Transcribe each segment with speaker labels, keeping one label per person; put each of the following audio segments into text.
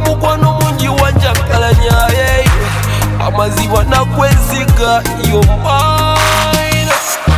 Speaker 1: mukwano mungi wanjakalanya hey. amaziba nakwesiga yomaina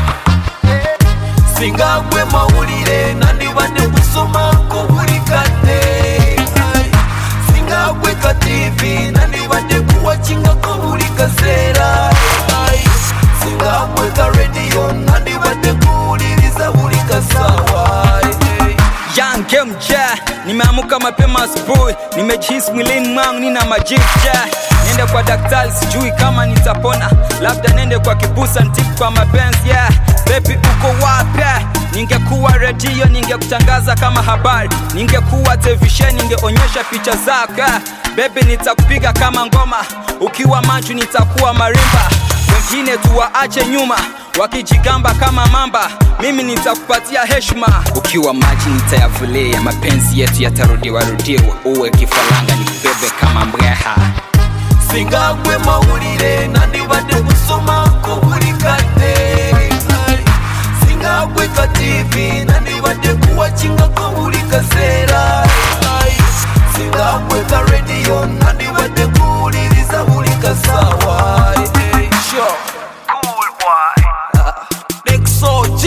Speaker 1: singa gwe mawulire nandibadde kusomako buli kadde Ai, singa gwe ka tv nandibadde kuwakingako buli kaseera Ai, singa gwe ka rediyo nandibadde kuwuliriza buli kasaawa Ai,
Speaker 2: Young MJ, nimeamuka mapema asubuhi, nimejihisi mwilini mwangu nina majivu je. Nende kwa daktari, sijui kama nitapona, labda nende kwa kibusa ntibu kwa mapenzi yeah. Baby uko wapi? Ningekuwa redio ningekutangaza kama habari, ningekuwa televisheni ningeonyesha picha zako yeah. Baby nitakupiga kama ngoma, ukiwa macho nitakuwa marimba, wengine tuwaache nyuma wakijigamba kama mamba, mimi nitakupatia heshima. Ukiwa maji nitayavulia, mapenzi yetu yatarudiwa rudiwa, uwe kifaranga nikubebe kama mbweha.
Speaker 1: singa gwe mawulire nandibadde kusomako buli kadde Ai, singa gwe ka tv nandibadde kuwakingako buli kaseera Ai, singa gwe ka rediyo nandibadde kuwuliriza buli kasaawa Ai, sure. Next OG.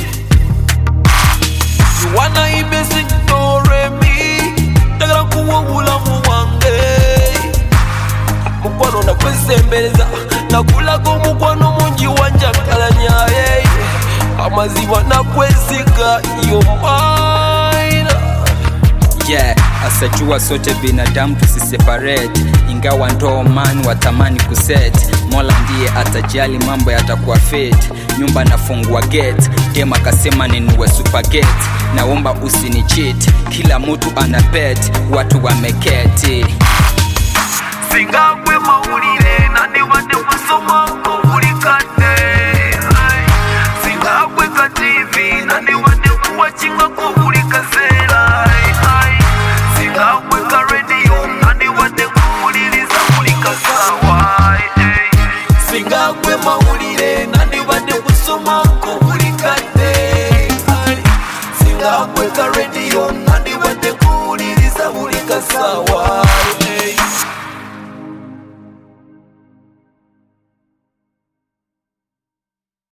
Speaker 1: You wanna ibesi ignore me ndagala kuwa obulamu bwange mukwano nakwesembereza nakulaga omukwano mungi wanjakalanya hey. amaziba nakwesiga yomaina
Speaker 2: Yeah, asajua sote binadamu tusiseparate, ingawa ndoo man watamani kuset. Mola ndiye atajali, mambo yatakuwa fit. Nyumba nafungua gate, dem akasema ninunue supergate. Naomba usini cheat, kila mtu ana bet, watu wameketi.
Speaker 1: singa gwe mawulire nandibadde kusomako buli kadde Ai, singa gwe ka tv nandibadde kuwakingako buli kaseera Ai, ai, singa gwe ka rediyo nandibadde kuwuliriza buli kasaawa Ai, ai, singa gwe mawulire nandibadde kusomako buli kadde Ai, singa gwe ka rediyo nandibadde kuwuliriza buli kasaawa Ai, ai.